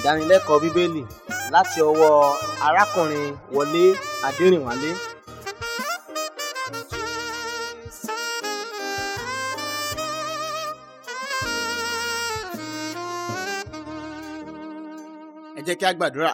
ìdánilẹ́kọ̀ọ́ bíbélì láti ọwọ́ arákùnrin wọlé adẹrìnwálé ẹ jẹ́ kí a gbàdúrà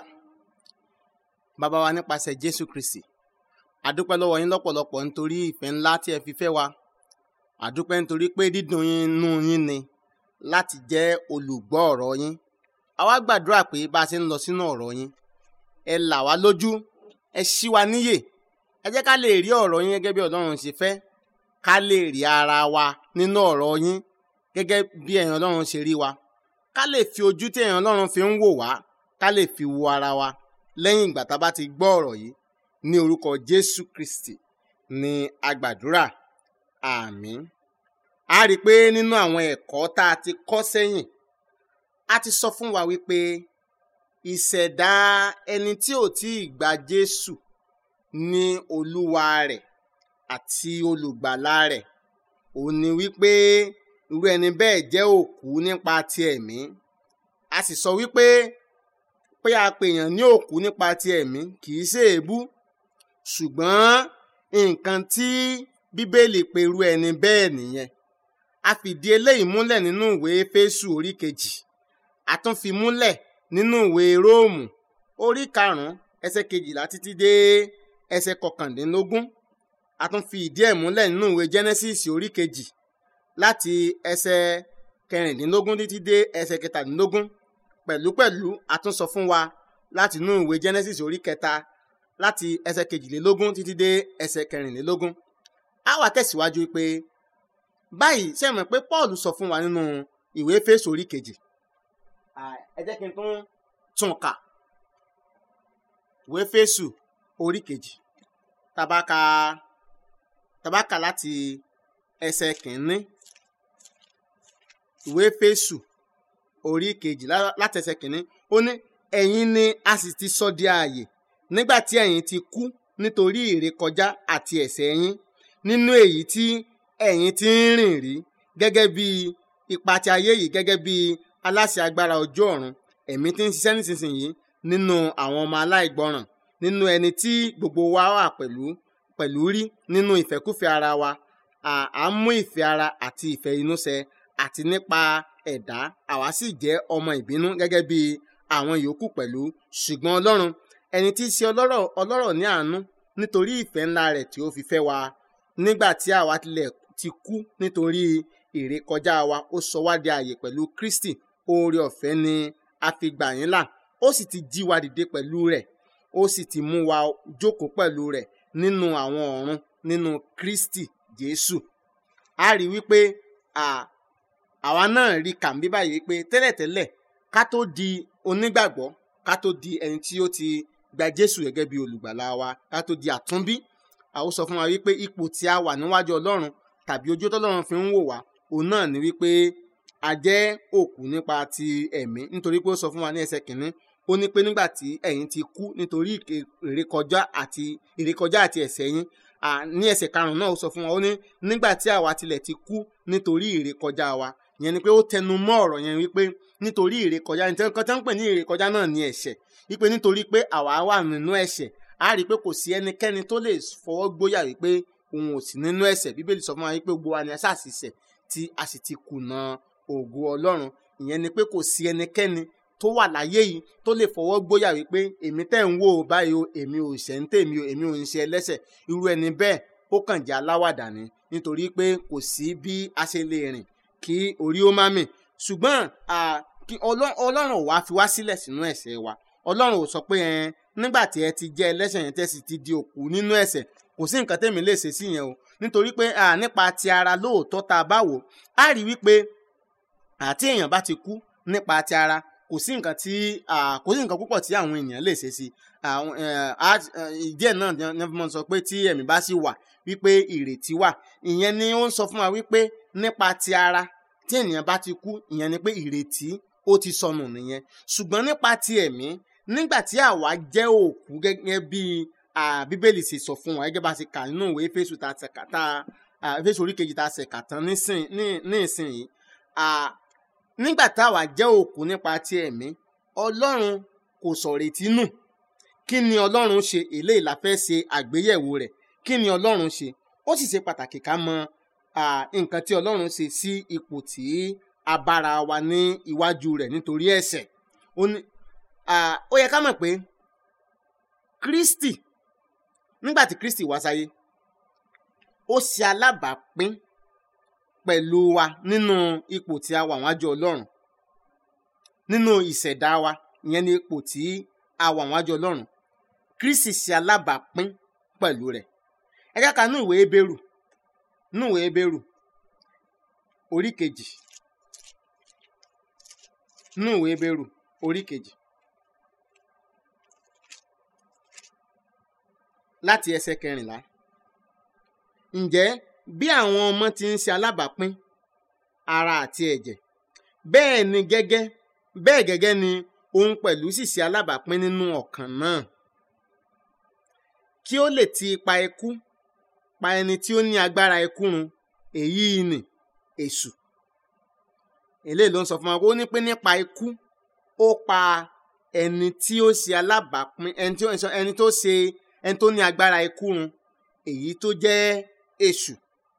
bàbá wa nípasẹ̀ jésù kristi àdúpẹ́ lọ́wọ́ yín lọ́pọ̀lọpọ̀ nítorí ìfẹ́ ńlá tí ẹ fi fẹ́ wa àdúpẹ́ nítorí pé dídùn yín inú yín ni láti jẹ́ olùgbọ́ ọ̀rọ̀ yín a wá gbàdúrà pé bá a ṣe ń lọ sínú ọ̀rọ̀ yín ẹ là wá lójú ẹ ṣí wa níyè ẹ jẹ́ ká lè rí ọ̀rọ̀ yín gẹ́gẹ́ bí ọlọ́run ṣe fẹ́ ká lè rí ara wa nínú ọ̀rọ̀ yín gẹ́gẹ́ bí ẹ̀yin ọlọ́run ṣe rí wa ká lè fi ojú tí ẹ̀yin ọlọ́run fi ń wò wá ká lè fi wo ara wa lẹ́yìn ìgbà tá a bá ti gbọ́ ọ̀rọ̀ yìí ní orúkọ jésù kristi ní agbàdúrà àmín a rí i pé nínú àwọn ẹ̀kọ́ tá a ti kọ́ sẹ́yìn a ti sọ fún wa wípé ìṣẹ̀dá ẹni tí ò tí ì gba jésù ní olúwa rẹ̀ àti olùgbàlà rẹ̀ òun ni wípé irú ẹni bẹ́ẹ̀ jẹ́ òkú nípa ti ẹ̀mí a sì sọ wípé pé a pèèyàn ní òkú nípa ti ẹ̀mí kì í ṣe èébú ṣùgbọ́n nǹkan tí bíbélì pe irú ẹni bẹ́ẹ̀ nìyẹn a fìdí eléyìí múlẹ̀ nínú ìwé Éfésù orí kejì a tún fi múlẹ̀ nínú ìwé Róòmù orí karùn-ún ẹsẹ̀ kejìlá títí dé ẹsẹ̀ kọkàndínlógún a tún fi ìdí ẹ̀ múlẹ̀ nínú ìwé Genesis orí kejì láti ẹsẹ̀ kẹrìndínlógún títí dé ẹsẹ̀ kẹtàdínlógún pẹ̀lúpẹ̀lú a tún sọ fún wa láti inú ìwé Genesis orí kẹta láti ẹsẹ̀ kejìlélógún títí dé ẹsẹ̀ kẹrìnlélógún a wá tẹ̀síwájú pé báyìí ṣe mọ̀ pé Paul sọ fún wa nínú ìwé Éfésù orí kejì ẹ jẹ́ kí n tún tún kà ìwé Éfésù orí kejì tabaka tabaka láti ẹsẹ̀ kìíní ìwé Éfésù orí kejì láti ẹsẹ̀ kìíní ó ní ẹ̀yin ni a sì ti sọ di ààyè nígbà tí ẹ̀yin ti kú nítorí ìrékọjá àti ẹ̀ṣẹ̀ yín nínú èyí tí ẹ̀yin ti ń rìn rí gẹ́gẹ́ bí ipa ti ayé yìí gẹ́gẹ́ bí aláṣẹ agbára ojú ọ̀run ẹ̀mí tí ń ṣiṣẹ́ nísinsìnyí nínú àwọn ọmọ aláìgbọràn nínú ẹni tí gbogbo wa wà pẹ̀lú pẹ̀lú rí nínú ìfẹ́kúfẹ̀ẹ́ ara wa à ń mú ìfẹ́ ara àti ìfẹ́ inú ṣẹ àti nípa ẹ̀dá àwa sì jẹ́ ọmọ ìbínú gẹ́gẹ́ bí àwọn yòókù pẹ̀lú ṣùgbọ́n Ọlọ́run ẹni tí í ṣe ọlọ́rọ̀ ọlọ́rọ̀ ní àánú nítorí ìfẹ́ ńlá rẹ̀ tí ó fi fẹ́ wa nígbà tí àwa tilẹ̀ ti kú nítorí ìrékọjá wa ó sọ wá di ààyè pẹ̀lú Kristi oore ọ̀fẹ́ ni a fi gbà yín là ó sì ti jí wa dìde pẹ̀lú rẹ̀ ó sì ti mú wa jókòó pẹ̀lú rẹ̀ nínú àwọn ọ̀run nínú Kristi Jésù a rí wípé àwa náà rí kàmbí báyìí wípé tẹ́lẹ̀tẹ́lẹ̀ ká tó di onígbàgbọ́ ká tó di ẹni tí ó ti gba Jésù gẹ́gẹ́ bí olùgbàlà wa ká tó di àtúnbí àwọn sọ fún wa wípé ipò tí a wà níwájú Ọlọ́run tàbí ojú tọ́lọ́run fi ń wò wá òun náà ni wípé a jẹ́ òkú nípa ti ẹ̀mí nítorí pé ó sọ fún wa ní ẹsẹ̀ kìíní ó ní pé nígbà tí ẹ̀yin ti kú nítorí ìrékọjá àti ìrékọjá àti ẹ̀ṣẹ̀ yín ní ẹsẹ̀ karùn-ún náà ó sọ fún wa ó ní nígbà tí àwa tilẹ̀ ti kú nítorí ìrékọjá wa ìyẹn ni pé ó tẹnu mọ́ ọ̀rọ̀ yẹn wípé nítorí ìrékọjá ní nǹkan tó ń pè ní ìrékọjá náà ní ẹ̀ṣẹ̀ wípé nítorí pé àwa wà nínú ẹ̀ṣẹ̀ a rí i pé kò sí ẹnikẹ́ni tó lè fọwọ́ gbóyà wípé òun ò sí nínú ẹ̀ṣẹ̀ bíbélì sọ fún wa wípé gbogbo wa ni a ṣàṣìṣẹ̀ tí a sì ti kùnà ògo ọlọ́run ìyẹn ni pé kò sí ẹnikẹ́ni tó wà láyé yìí tó lè fọwọ́ gbóyà wípé èmi tẹ́ ń wò ó báyìí o èmi ò ṣẹ̀ ń tèmi o èmi ò ń ṣe ẹlẹ́ṣẹ̀ irú ẹni bẹ́ẹ̀ ó kàn jẹ́ aláwàdà ni nítorí pé kò sí bí a ṣe lè rìn kí orí ó má mì ṣùgbọ́n ọlọ́run ò wá fi wá sílẹ̀ sínú ẹ̀ṣẹ̀ wa ọlọ́run ò sọ pé ẹ nígbà tí ẹ ti jẹ́ ẹlẹ́ṣẹ̀ yẹn tẹ́ sì ti di òkú nínú ẹ̀ṣẹ̀ kò sí nǹkan tẹ́mi lè ṣe sí yẹn o nítorí pé nípa ti ara lóòótọ́ tá a bá wò á rí wípé àti èèyàn bá ti kú nípa ti ara kò sí nǹkan tí kò sí nǹkan púpọ̀ tí àwọn èèyàn lè ṣe sí ìdí ẹ̀ náà ni wọ́n sọ pé tí ẹ̀mí bá sì wà wípé ìrètí wà ìyẹn ni ó ń sọ fún wa wípé nípa ti ara tí ènìyàn bá ti kú ìyẹn ni pé ìrètí ó ti sọnù nìyẹn ṣùgbọ́n nípa ti ẹ̀mí nígbà tí àwa jẹ́ òkú gẹ́gẹ́ bí bíbélì ṣe sọ fún wa gẹ́gẹ́ bá ṣe kà nínú ìwé Éfésù tá a ṣẹ̀kà tá a Éfésù orí kejì tá a ṣẹ̀kà tán ní ìsinyìí nígbà táwa jẹ́ òkú nípa ti ẹ̀mí ọlọ́run kò sọ̀rètí nù kí ni ọlọ́run ṣe eléyìí la fẹ́ ṣe àgbéyẹ̀wò rẹ̀ kí ni ọlọ́run ṣe ó sì ṣe pàtàkì ká mọ ah, nǹkan tí ọlọ́run ṣe sí ipò tí a bára wa ní iwájú rẹ̀ nítorí ẹ̀ṣẹ̀ ó ní ah, ó yẹ ká mọ̀ pé Kristi nígbà tí Kristi wá sáyé ó ṣe alábàápín pẹ̀lú wa nínú ipò tí a wà wájú ọlọ́run nínú ìṣẹ̀dá wa ìyẹn ní ipò tí a wà wájú ọlọ́run Kristi ṣe alábàápín pẹ̀lú rẹ̀ ẹ jẹ́ ká nú ìwé Hébérù nú ìwé Hébérù orí kejì nú ìwé Hébérù orí kejì láti ẹsẹ̀ kẹrìnlá ǹjẹ́ bí àwọn ọmọ ti ń ṣe alábàápín ara àti ẹ̀jẹ̀ bẹ́ẹ̀ ni gẹ́gẹ́ bẹ́ẹ̀ gẹ́gẹ́ ni òun pẹ̀lú sì ṣe alábàápín nínú ọ̀kan náà kí ó lè ti ipa ikú pa ẹni tí ó ní agbára ikú run èyí ni èṣù eléyìí ló ń sọ fún wa ó ní pé nípa ikú ó pa ẹni tí ó ṣe alábàápín ẹni tí ó ẹni tó ṣe ẹni tó ní agbára ikú run èyí tó jẹ́ èṣù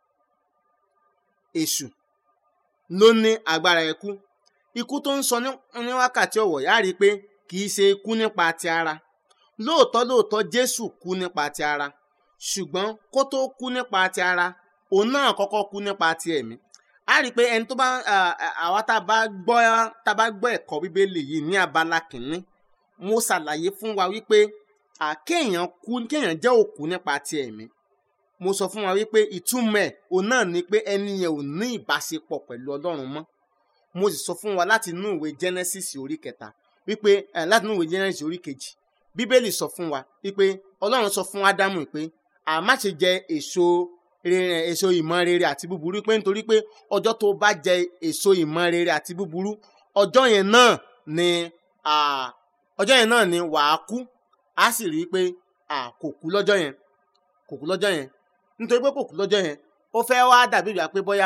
èṣù ló ní agbára ikú ikú tó ń sọ ní ní wákàtí ọ̀wọ̀ yá rí i pé kì í ṣe ikú nípa ti ara lóòótọ́ lóòótọ́ Jésù kú nípa ti ara ṣùgbọ́n kó tó kú nípa ti ara òun náà kọ́kọ́ kú nípa ti ẹ̀mí a rí i pé ẹni tó bá àwa tá a bá gbọ́ tá a bá gbọ́ ẹ̀kọ́ bíbélì yìí ní abala kìíní mo ṣàlàyé fún wa wípé kéèyàn kú kéèyàn jẹ́ òkú nípa ti ẹ̀mí mo sọ fún wa wípé ìtumọ̀ ẹ̀ òun náà ni pé ẹni yẹn ò ní ìbáṣepọ̀ pẹ̀lú Ọlọ́run mọ́ mo sì sọ fún wa láti inú ìwé Genesis orí kẹta wípé láti inú ìwé Genesis orí kejì bíbélì sọ fún wa wípé Ọlọ́run sọ fún Ádámù pé a má ṣe jẹ èso rere èso ìmọ̀ rere àti búburú pé nítorí pé ọjọ́ tó bá jẹ èso ìmọ̀ rere àti búburú ọjọ́ yẹn náà ni ọjọ́ yẹn náà ni wàá kú a sì rí i pé kò kú lọ́jọ́ yẹn kò kú lọ́jọ́ yẹn nítorí pé kò kú lọ́jọ́ yẹn ó fẹ́ wá dàbí ìgbà pé bóyá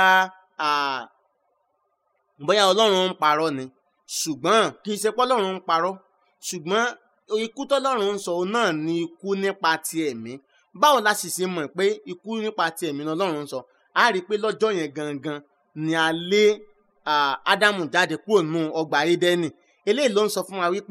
bóyá ọlọ́run ń parọ́ ni ṣùgbọ́n kì í ṣe pé ọlọ́run ń parọ́ ṣùgbọ́n ikú tọ́lọ́run ń sọ náà ni ikú nípa ti ẹ̀mí báwo la sì ṣe mọ̀ pé ikú nípa ti ẹ̀mí ni ọlọ́run ń sọ a rí i pé lọ́jọ́ yẹn gangan ni a lé ádámù jáde kúrò nù ọgbà édẹ́nì eléyìí ló ń sọ fún wa wípé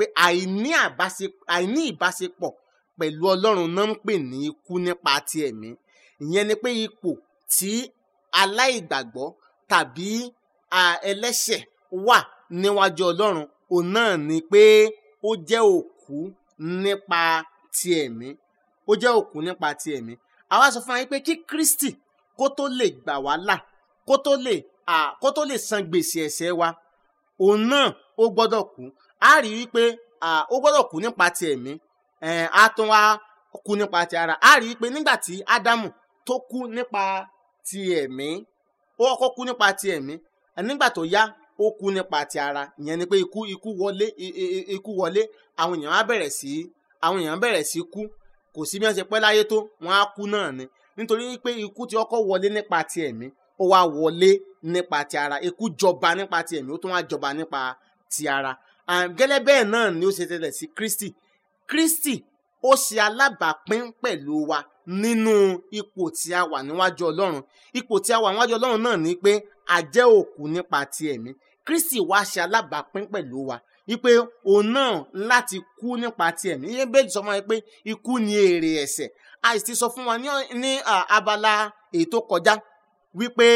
àìní ìbáṣepọ̀ pẹ̀lú ọlọ́run náà ń pè ní ikú nípa ti ẹ̀mí ìyẹn ni pé ipò tí aláìgbàgbọ́ tàbí ẹlẹ́ṣẹ̀ wà níwájú ọlọ́run òun náà ni pé ó jẹ́ òkú nípa ti ẹ̀mí ó jẹ́ òkú nípa ti ẹ̀mí àwa sọ fún wa pé kí Kristi kó tó lè gbà wá là kó tó lè kó tó lè san gbèsè ẹ̀ṣẹ̀ wa òun náà ó gbọ́dọ̀ kú a rí i pé ó gbọ́dọ̀ kú nípa ti ẹ̀mí a tún wá kú nípa ti ara a rí i pé nígbà tí Ádámù tó kú nípa ti ẹ̀mí ó kọ́kọ́ kú nípa ti ẹ̀mí nígbà tó yá ó kú nípa ti ara ìyẹn ni pé ikú ikú wọlé ikú wọlé àwọn èèyàn á bẹ̀rẹ̀ sí àwọn èèyàn bẹ̀rẹ̀ sí kú kò sí bí wọ́n ṣe pẹ́ láyé tó wọ́n á kú náà ni nítorí pé ikú ti kọ́kọ́ wọlé nípa ti ẹ̀mí ó wá wọlé nípa ti ara ikú jọba nípa ti ẹ̀mí ó tún wá jọba nípa ti ara gẹ́lẹ́ bẹ́ẹ̀ náà ni ó ṣe tẹ̀lẹ̀ sí Kristi Kristi ó ṣe alábàápín pẹ̀lú wa nínú ipò tí a wà níwájú Ọlọ́run ipò tí a wà níwájú Ọlọ́run náà ni pé a jẹ́ òkú nípa ti ẹ̀mí Kristi wá ṣe alábàápín pẹ̀lú wa wípé òun náà láti kú nípa ti ẹ̀mí yẹn bẹ́ẹ̀ sọ fún wa pé ikú ni èrè ẹ̀ṣẹ̀ a sì ti sọ fún wa ní abala èyí tó kọjá wípé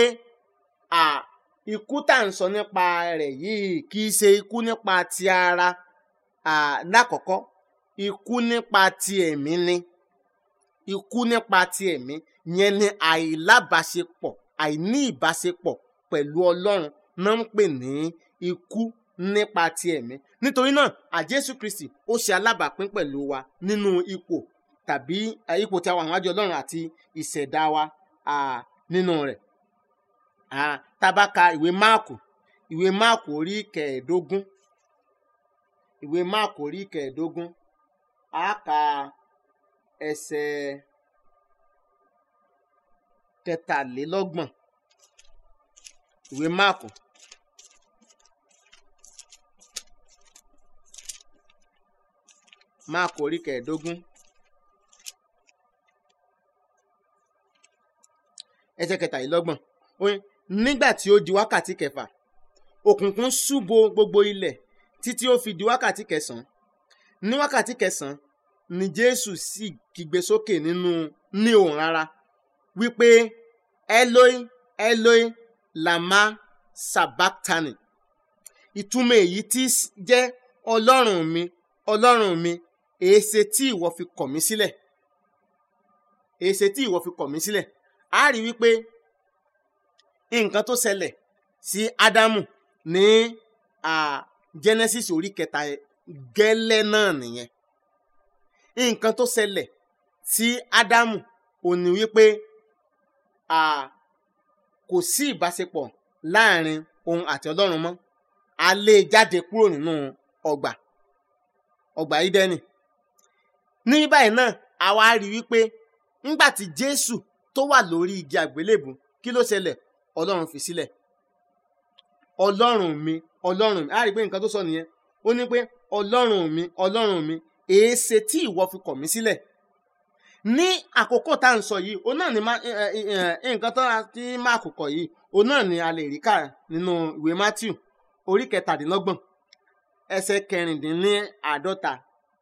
ikú tá à ń sọ nípa rẹ̀ yìí kì í ṣe ikú nípa ti ara lákọ̀ọ́kọ́ ikú nípa ti ẹ̀mí ni ikú nípa ti ẹ̀mí yẹn ni àìlábàṣepọ̀ àìní ìbáṣepọ̀ pẹ̀lú Ọlọ́run náà ń pè ní ikú nípa ti ẹ̀mí nítorí náà àjésù Kristi ó ṣe alábàápín pẹ̀lú wa nínú ipò tàbí ipò tí a wà níwájú Ọlọ́run àti ìṣẹ̀dá wa nínú rẹ̀ tá bá ka ìwé máàkù ìwé máàkù orí kẹẹ̀ẹ́dógún ìwé máàkù orí kẹẹ̀ẹ́dógún a ka ẹsẹ̀ kẹtàlélọ́gbọ̀n ìwé máàkù máàkù orí kẹẹ̀ẹ́dógún ẹsẹ̀ kẹtàlélọ́gbọ̀n ó ní nígbà tí ó di wákàtí kẹfà òkùnkùn ṣúbo gbogbo ilẹ̀ títí ó fi di wákàtí kẹsàn-án ní wákàtí kẹsàn-án ni jésù sì kígbe sókè nínú ní òun rárá wípé eloi eloi lama sabachthani ìtumọ̀ èyí tí jẹ́ ọlọ́run mi ọlọ́run mi èéṣe tí ìwọ fi kọ̀ mí sílẹ̀ èéṣe tí ìwọ fi kọ̀ mí sílẹ̀ a rí wípé nǹkan tó ṣẹlẹ̀ sí ádámù ní genesis orí kẹta gẹ́lẹ́ náà nìyẹn nǹkan tó ṣẹlẹ̀ sí ádámù ò ní wípé kò sí ìbáṣepọ̀ láàrin òun àti ọlọ́run mọ́ a lé e jáde kúrò nínú ọgbà ọgbà ídẹ́nì ní báyìí náà àwa rí wípé ńgbà tí jésù tó wà lórí igi àgbélébù kí ló ṣẹlẹ̀ ọlọ́run fi sílẹ̀ ọlọ́run mi ọlọ́run mi a rí pé nǹkan tó sọ nìyẹn ó ní pé ọlọ́run mi ọlọ́run mi èéṣe tí ìwọ fi kọ̀ mí sílẹ̀ ní àkókò tá à ń sọ yìí òun náà ni nǹkan tó ti máa kókọ̀ yìí òun náà ni a lè rí kà nínú ìwé matthew orí kẹtàdínlọ́gbọ̀n ẹsẹ̀ kẹrìndínláàádọ́ta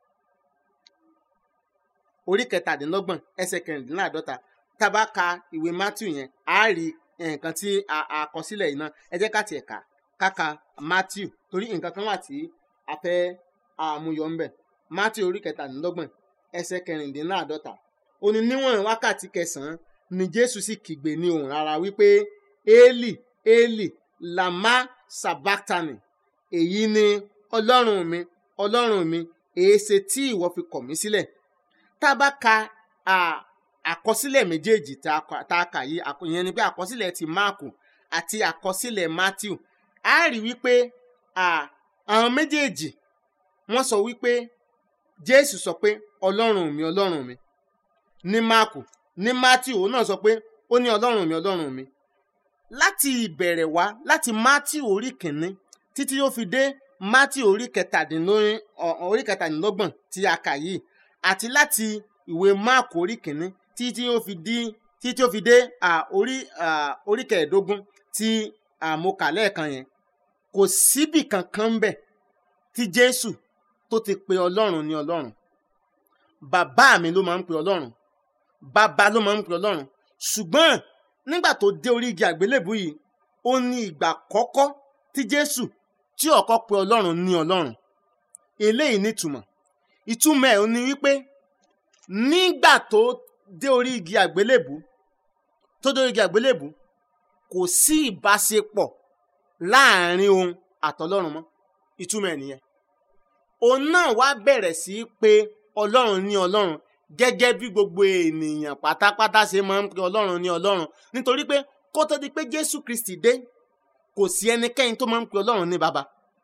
orí kẹtàdínlọ́gbọ̀n ẹsẹ̀ kẹrìndínláàádọ́ta tá a bá ka ìwé matthew yẹn a rí nǹkan tí a kọ sílẹ̀ yìí náà ẹ jẹ́ ká tiẹ̀ kà káka matthew torí nǹkan kan wà tí a fẹ́ àmúyọ ń bẹ̀ matthew orí kẹtàdínlọ́gbọ̀n ẹsẹ̀ kẹrìndínláàádọ́ta ó ní níwọ̀n wákàtí kẹsàn-án ni jésù sì kígbe ní ohùn rárá wípé eli eli lama sabachthani èyí ni ọlọ́run mi ọlọ́run mi èéṣe tí ìwọ fi kọ̀ mí sílẹ̀ tá a bá ka àkọsílẹ̀ méjèèjì tá a kà yìí ìyẹn ni pé àkọsílẹ̀ ti máàkù àti àkọsílẹ̀ matthew a rí wípé àwọn méjèèjì wọ́n sọ wípé jésù sọ pé ọlọ́run mi ọlọ́run mi ní máàkù ní matthew òun náà sọ pé ó ní ọlọ́run mi ọlọ́run mi láti ìbẹ̀rẹ̀ wá láti matthew orí kìíní títí ó fi dé matthew orí kẹtàdínlọ́gbọ̀n tí a kà yìí àti láti ìwé máàkù orí kìíní títí ó fi dé títí ó fi dé orí orí kẹẹ̀ẹ́dógún tí mo kà lẹ́ẹ̀kan yẹn kò síbì kankan bẹ̀ tí jésù tó ti pe ọlọ́run ní ọlọ́run bàbá mi ló máa ń pe ọlọ́run bàbá ló máa ń pe ọlọ́run ṣùgbọ́n nígbà tó dé orí igi àgbélébù yìí ó ní ìgbà kọ́kọ́ tí jésù tí ọkọ pe ọlọ́run ní ọlọ́run eléyìí nítumọ̀ ìtumọ̀ ẹ̀ ó ní wípé nígbà tó dé orí igi àgbélébù tó dé orí igi àgbélébù kò sí ìbáṣepọ̀ láàrin òun àtọlọ́run mọ́ ìtumọ̀ ẹ̀ nìyẹn òun náà wá bẹ̀rẹ̀ sí í pe ọlọ́run ní ọlọ́run gẹ́gẹ́ bí gbogbo ènìyàn pátápátá ṣe máa ń pe ọlọ́run ní ọlọ́run nítorí pé kó tó di pé jésù kristi dé kò sí ẹnikẹ́ni tó máa ń pe ọlọ́run ní baba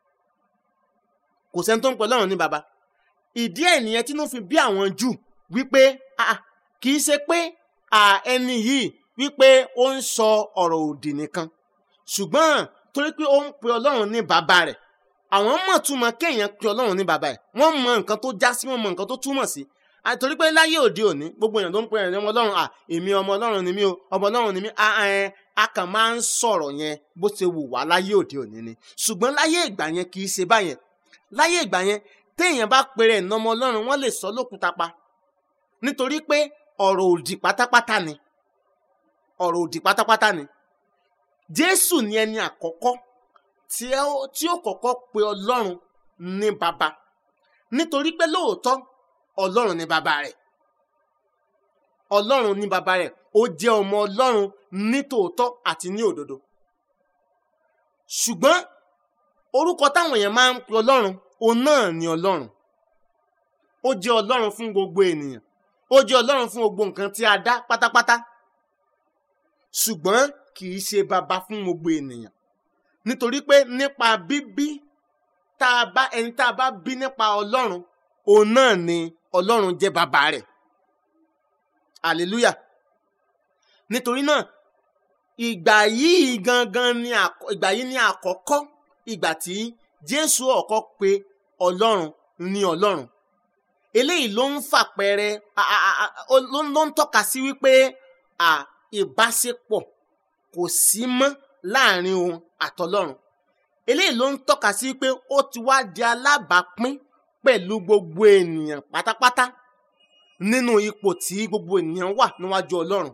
kò sẹ́ni tó ń pe ọlọ́run ní baba ìdí ẹ̀ nìyẹn tínú fi bí àwọn jù wípé kì í ṣe pé ẹni yìí wípé ó ń sọ ọ̀rọ̀ òdì nìkan ṣùgbọ́n torí pé ó ń pe ọlọ́run ní baba rẹ̀ àwọn mọ̀ túmọ̀ kéèyàn pe ọlọ́run ní baba ẹ̀ wọ́n mọ nǹkan tó já sí wọ́n mọ nǹkan tó túmọ̀ sí àtòrí pé láyé òde òní gbogbo èèyàn tó ń pe ẹ̀rẹ́ ọmọ ọlọ́run à èmi ọmọ ọlọ́run ni mí o ọmọ ọlọ́run ni mí a kàn máa ń sọ̀rọ̀ yẹn bó ṣe wù wá láyé òde òní ni ṣùgbọ́n láyé ìgbà yẹn kì í ṣe báyẹn láyé ìgbà yẹn téèyàn bá pèrè ẹ̀nà ọmọ ọlọ́run wọ́n lè sọ lókùúta pa nítorí pé ọ̀rọ̀ òdì pátápátá ni ọ̀rọ̀ òdì pátápátá ni jésù ni ẹni àkọ́kọ́ tí ó kọ́kọ́ pe ọlọ́run ní baba nítorí pé lóòótọ́ ọlọ́run ní baba rẹ̀ ọlọ́run ní baba rẹ̀ ó jẹ́ ọmọ ọlọ́run ní tòótọ́ àti ní òdodo ṣùgbọ́n orúkọ táwọn èèyàn máa ń pe ọlọ́run òun náà ni ọlọ́run ó jẹ́ ọlọ́run fún gbogbo ènìyàn ó jẹ́ ọlọ́run fún gbogbo nǹkan tí a dá pátápátá ṣùgbọ́n kì í ṣe baba fún gbogbo ènìyàn nítorí pé nípa bíbí tá a bá ẹni tá a bá bí nípa ọlọ́run òun náà ni ọlọ́run jẹ́ baba rẹ̀ hallelujah nítorí náà ìgbà yìí gangan ni ìgbà yìí ni àkọ́kọ́ ìgbà tí jésù ọ̀kọ́ pe ọlọ́run ní ọlọ́run eléyìí ló ń fàpẹẹrẹ a- a- a- a- ó- ló ń- ló ń tọ́ka sí wípé à, ìbáṣepọ̀ kò sí mọ́ láàrin òun àtọlọ́run eléyìí ló ń tọ́ka sí pé ó ti wá di alábàápín pẹ̀lú gbogbo ènìyàn pátápátá nínú ipò tí gbogbo ènìyàn wà níwájú ọlọ́run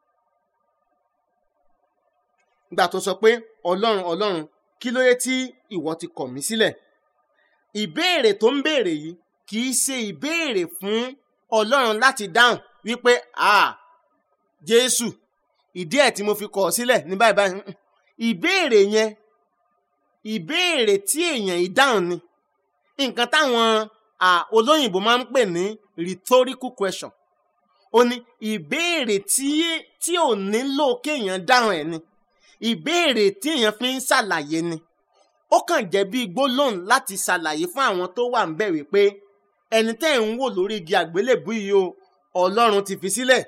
gbà tó sọ pé ọlọ́run ọlọ́run kí ló dé tí ìwọ ti kọ̀ mí sílẹ̀ ìbéèrè tó ń béèrè yìí kì í ṣe ìbéèrè fún ọlọ́run láti dáhùn wípé ah jésù ìdí ẹ̀ tí mo fi kọ̀ ọ́ sílẹ̀ ní báyìí báyìí Mm-mm. ìbéèrè yẹn ìbéèrè tí èèyàn ìdáhùn ni nǹkan táwọn ah, olóyìnbó máa ń pè ní rhetorical question ó ní ìbéèrè tí tí ò nílò kéèyàn dáhùn ẹ̀ ni ìbéèrè tí èèyàn fi ń ṣàlàyé ni ó kàn jẹ́ bí gbólóhùn láti ṣàlàyé fún àwọn tó wà ń bẹ̀ wípé ẹni tẹ́ ẹ̀ ń wò lórí igi àgbélébùú yìí o ọlọ́run ti fi sílẹ̀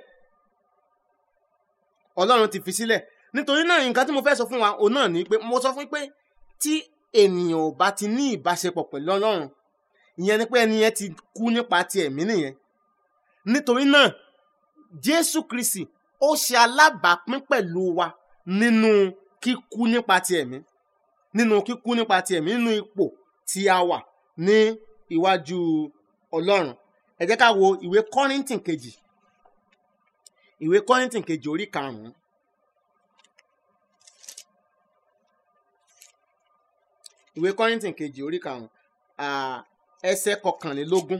ọlọ́run ti fi sílẹ̀ nítorí náà nǹkan tí mo fẹ́ sọ fún wa òun náà ni pé mo sọ fún yín pé tí ènìyàn ò bá ti ní ìbáṣepọ̀ pẹ̀lú ọlọ́run ìyẹn ni pé ẹni yẹn ti kú nípa ti ẹ̀mí nìyẹn nítorí náà jésù kristi ó ṣe alábàápín pẹ̀lú wa nínú kíkú nípa ti ẹ̀mí nínú kíkú nípa ti ẹ̀mí nínú ipò tí a wà ní iwájú ọlọ́run ẹ jẹ́ ká wo ìwé kọ́rìntìn kejì ìwé kọ́rìntìn kejì orí karùn-ún ìwé kọ́rìntìn kejì orí karùn-ún ah, ẹsẹ̀ kọkànlélógún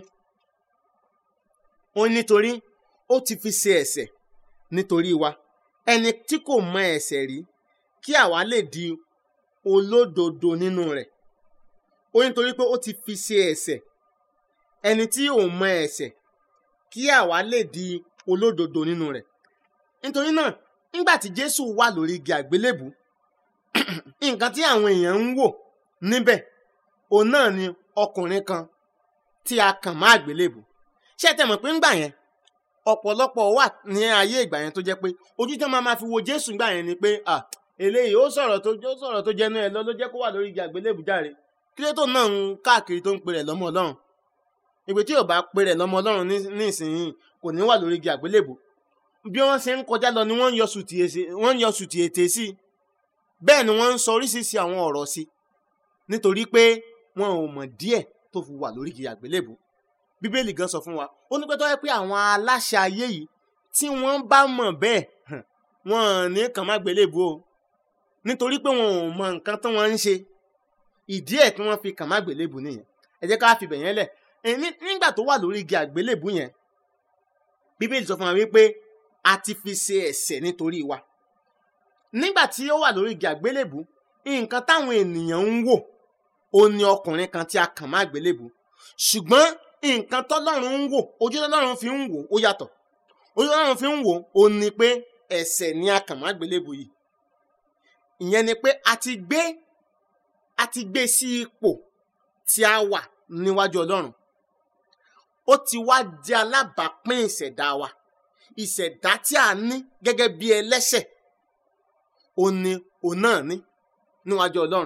ó ní nítorí ó ti fi ṣe ẹ̀ṣẹ̀ nítorí wa ẹni tí kò mọ ẹ̀ṣẹ̀ rí kí àwa lè di olódodo nínú rẹ̀ ó ní nítorí pé ó ti fi ṣe ẹ̀ṣẹ̀ ẹni tí ò mọ ẹ̀ṣẹ̀ kí àwa lè di olódodo nínú rẹ̀ nítorí náà nígbà tí Jésù wà lórí igi àgbélébù nǹkan tí àwọn èèyàn ń wò níbẹ̀ òun náà ni ọkùnrin kan tí a kàn má àgbélébù ṣé ẹ tẹ́ mọ̀ pé ńgbà yẹn ọ̀pọ̀lọpọ̀ wà ní ayé ìgbà yẹn tó jẹ́ pé ojú tí wọ́n máa ma fi wo Jésù ńgbà yẹn ni pé à eléyìí ó sọ̀rọ̀ tó ó sọ̀rọ̀ tó jẹnu ẹ̀ lọ ló jẹ́ kó wà lórí igi àgbélébù járe kí ló tó náà ń káàkiri tó ń pe rẹ̀ lọ́mọ Ọlọ́run ìgbé tí yóò bá pe rẹ̀ lọ́mọ Ọlọ́run ní ní ìsinyìí kò ní wà lórí igi àgbélébù bí wọ́n ṣe ń kọjá lọ ni wọ́n ń yọ sùtì èsì wọ́n ń yọ sùtì ètè sí i bẹ́ẹ̀ ni wọ́n ń sọ oríṣiríṣi àwọn ọ̀rọ̀ sí i nítorí pé wọn ò mọ̀ díẹ̀ tó fi wà lórí igi àgbélébù bíbélì gan sọ fún wa ó ní pé tó yẹ pé àwọn aláṣẹ ayé yìí tí wọ́n bá mọ̀ bẹ́ẹ̀ hàn, wọn ò ní kàn má gbélébù o nítorí pé wọn ò mọ nǹkan tí wọ́n ń ṣe ìdí ẹ̀ tí wọ́n fi kàn má gbélébù nìyẹn ẹ jẹ́ ká fi bẹ̀yẹn lẹ̀ ẹ̀, ní- nígbà tó wà lórí igi àgbélébù yẹn bíbélì sọ fún wa wípé a ti fi ṣe ẹ̀ṣẹ̀ nítorí wa nígbà tí ó wà lórí igi àgbélébù nǹkan táwọn ènìyàn ń wò ó ní ọkùnrin kan tí a kàn má àgbélébù ṣùgbọ́n nǹkan tọ́lọ́run ń wò ojú tọ́lọ́run fi ń wò ó yàtọ̀ ojú tọ́lọ́run fi ń wò ó ní pé ẹ̀ṣẹ̀ ni a kàn má àgbélébù yìí ìyẹn ni pé a ti gbé a ti gbé sí ipò tí a wà níwájú ọlọ́run ó ti wá di alábàápín ìṣẹ̀dá wa ìṣẹ̀dá tí a ní gẹ́gẹ́ bí ẹlẹ́ṣẹ̀ ó ní òun náà ní níwájú ọlọ́run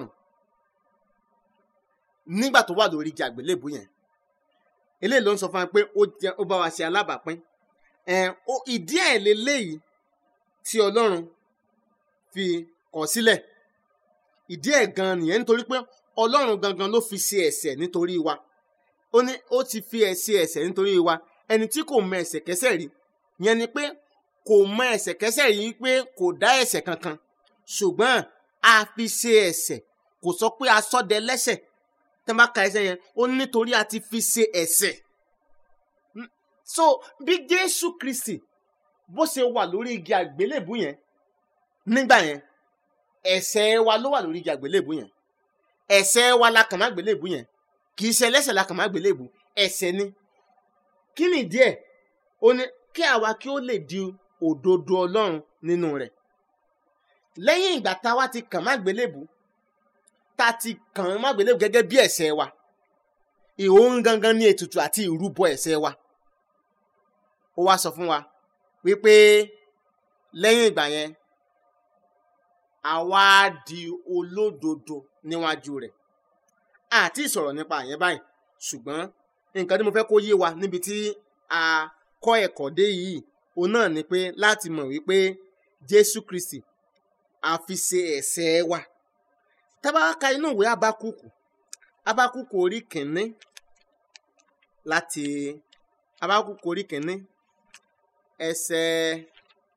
nígbà tó wà lórí igi àgbélébù yẹn eléyìí ló ń sọ fún wa pé ó jẹ ó bá wa ṣe alábàápín ẹn ó ìdí ẹ̀ leléyìí tí ọlọ́run fi kọ̀ sílẹ̀ ìdí ẹ̀ gan nìyẹn nítorí pé ọlọ́run gangan ló fi ṣe ẹ̀ṣẹ̀ nítorí wa ó ní ó ti fi ẹ̀ ṣe ẹ̀ṣẹ̀ nítorí wa ẹni tí kò mọ ẹ̀ṣẹ̀kẹ́ṣẹ̀ rí yẹn ni pé kò mọ ẹ̀ṣẹ̀kẹ́ṣẹ̀ rí pé kò dá ẹ̀ṣẹ̀ kankan ṣùgbọ́n a fi ṣe ẹ̀ṣẹ̀ kò sọ pé a sọ́ dẹ lẹ́ṣẹ̀ tẹ́ bá ka ẹsẹ̀ yẹn ó ní nítorí a ti fi ṣe ẹ̀ṣẹ̀ N- so bí Jésù Kristi bó ṣe wà lórí igi àgbélébù yẹn nígbà yẹn ẹ̀ṣẹ̀ wa ló wà lórí igi àgbélébù yẹn ẹ̀ṣẹ̀ wa la kàn má gbélébù yẹn kì í ṣe ẹlẹ́ṣẹ̀ la kàn má gbélébù ẹ̀ṣẹ̀ ni kí ni ìdí ẹ̀ ó ní kí àwa kí ó lè di òdodo Ọlọ́run nínú rẹ̀ lẹ́yìn ìgbà tá a wá ti kàn má gbélébù tá a ti kàn má gbélébù gẹ́gẹ́ bí ẹ̀ṣẹ̀ wa ìhòòhùn gangan ní ètùtù àti ìrúbọ ẹ̀ṣẹ̀ wa ó wá sọ fún wa wípé lẹ́yìn ìgbà yẹn àwa á di olódodo níwájú rẹ̀ àti ìsọ̀rọ̀ nípa àyẹn báyìí ṣùgbọ́n nǹkan tí mo fẹ́ kó yé wa níbi tí a kọ́ ẹ̀kọ́ dé yìí òun náà ni pé láti mọ̀ wípé Jésù Kristi a fi ṣe ẹ̀ṣẹ̀ wa tá bá ka inú ìwé Ábákùkù Ábákùkù orí kìíní láti Ábákùkù orí kìíní ẹsẹ̀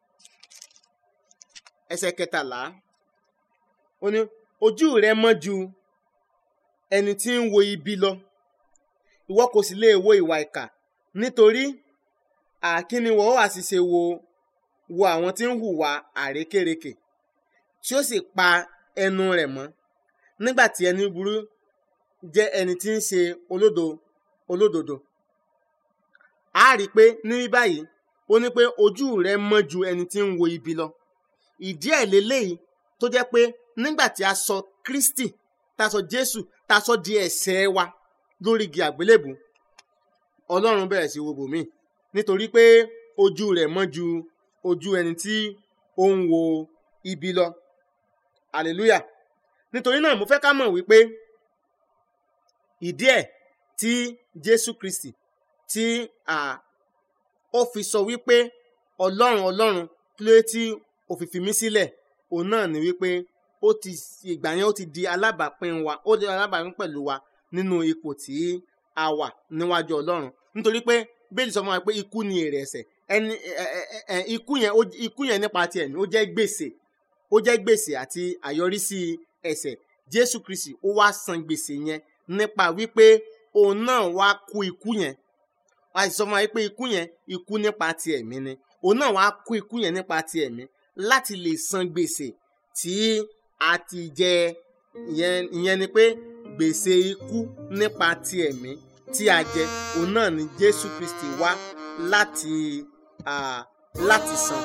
ẹsẹ̀ kẹtàlá ó ní ojú rẹ mọ́ ju ẹni tí ń wo ibi lọ ìwọ kò sì lè wo ìwà ìkà nítorí àkíni wọ́n wà sì ṣe wo wo àwọn tí ń hùwà àrékérekè tí ó sì pa ẹnu rẹ̀ mọ́ nígbà tí ẹni burú jẹ́ ẹni tí ń ṣe olódo olódodo a rí i pé ní báyìí ó ní pé ojú rẹ mọ́ ju ẹni tí ń wo ibi lọ ìdí ẹ̀ lélẹ́yìí tó jẹ́ pé nígbà tí a sọ Kristi tá a sọ Jésù tá a sọ di ẹ̀ṣẹ̀ wa lórí igi àgbélébù Ọlọ́run bẹ̀rẹ̀ sí wo bòmíì nítorí pé ojú rẹ̀ mọ́ ju ojú ẹni tí ó ń wo ibi lọ hallelujah nítorí náà mo fẹ́ ká mọ̀ wípé ìdí ẹ̀ tí Jésù Kristi tí ó fi sọ wípé Ọlọ́run Ọlọ́run kí ló dé tí ó fi fi mí sílẹ̀ òun náà ni wípé ó ti ìgbà yẹn ó ti di alábàápín wa ó di alábàápín pẹ̀lú wa nínú ipò tí a wà níwájú Ọlọ́run nítorí pé bẹ́ẹ̀ni sọ fún wa pé ikú ni èrè ẹ̀ṣẹ̀ ẹni ikú yẹn ikú yẹn nípa ti ẹ̀mí ó jẹ́ gbèsè ó jẹ́ gbèsè àti àyọrísí ẹ̀ṣẹ̀ Jésù Kristi ó wá san gbèsè yẹn nípa wípé òun náà wá kú ikú yẹn a sì sọ fún wa pé ikú yẹn ikú nípa ti ẹ̀mí ni òun náà wá kú ikú yẹn nípa ti ẹ̀mí láti lè san gbèsè tí a ti jẹ ìyẹn ni pé gbèsè ikú nípa ti ẹ̀mí tí a jẹ òun náà ni Jésù Kristi wá láti uh, láti san.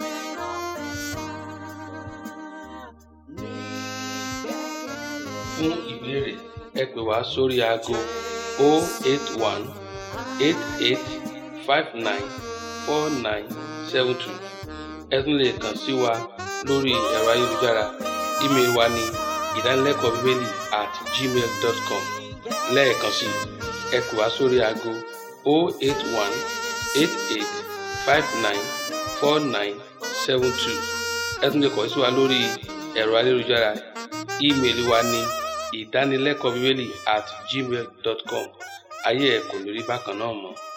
fún ìbéèrè ẹ pè wá sórí aago 081 88 59 4972 ẹ tún lè kàn sí wa lórí ẹ̀rọ ayélujára ímeèlì wa ní ìdánilẹ́kọ̀ọ́ bíbélì at gmail dot com lẹ́ẹ̀kan sí ẹ pè wá sórí aago 081 88 59 49 72 ẹ tún lè kàn sí wa lórí ẹ̀rọ ayélujára ímeèlì wa ní ìdánilẹ́kọ̀ọ́ bíbélì at gmail dot com ayé ẹ̀ kò ní rí bákan náà mọ́.